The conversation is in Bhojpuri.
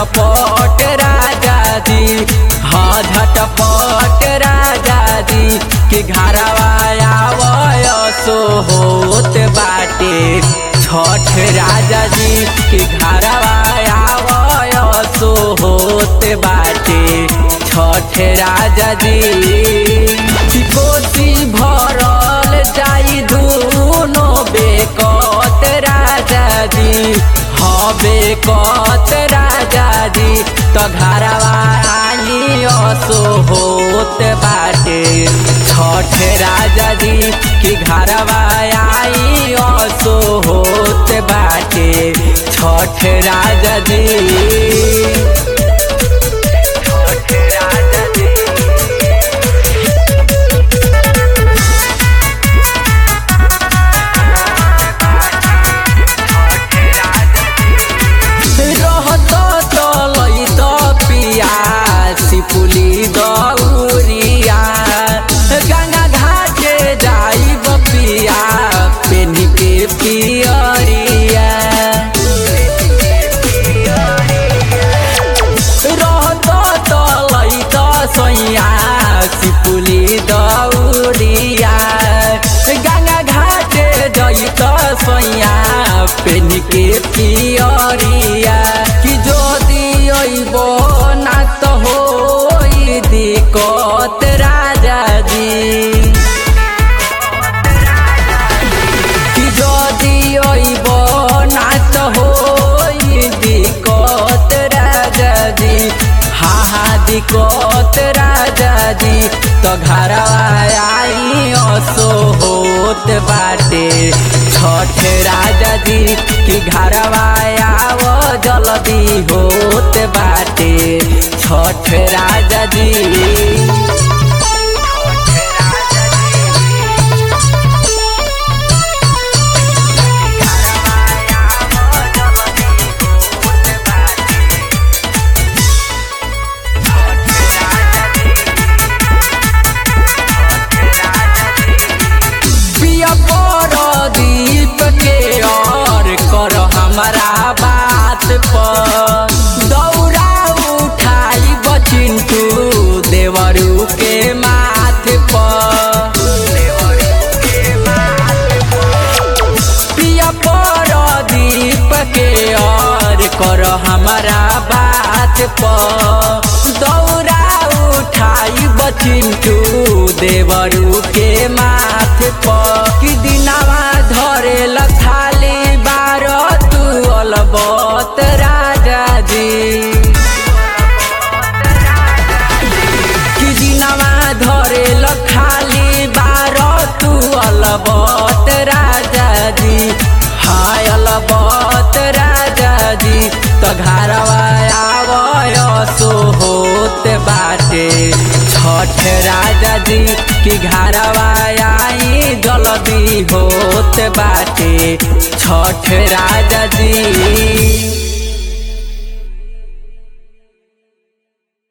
झटपट राजा जी हाँ झटपट राजा जी कि घरवा आवय सो होत बाटे छठ राजा जी कि घरवा आवय सो होत बाटे छठ राजा जी कि कोसी भरल जाई दुनो बेकत राजा जी हबे कत राजा जी त घरवा आनी असो होत बाटे छठ राजा जी कि घरवा आई असो होत बाटे छठ राजा जी छठ राजा जी रहत तलै त पिया सिपुली दौरिया गंगा घाटे जाइब पिया पेनी के पियरिया रहत तलै त सैया सिपुली दौरिया गंगा घाटे जई त सैया पेनी के पियरिया कि যদি অইব না তো হই দিকত রাজা জি কি যদি অইব না তো হই দিকত রাজা জি হা হা দিকত রাজা জি তো ঘরवा आई असो होत बाटे छठ राजा जी कि घरवा आव जल्दी होत बाटे छठ राजा जी पिया पर दीप के और कर हमारा बात पर दौड़ा उठाई बचिंटू देवरू के माथ पर पिया पर दीप के और कर हमारा बात पर दौड़ा उठाई बचिंटू देवरू के माथ पर कि दिनावा धरे खाली बार तू अलबत राजा जी कि दिनावा धरे खाली बार तू अलबत राजा जी हाय अलबत राजा जी त घरवा आवय सो होत बाटे छठ राजा जी कि घरवा आई जल्दी होत बाटे छठ राजा जी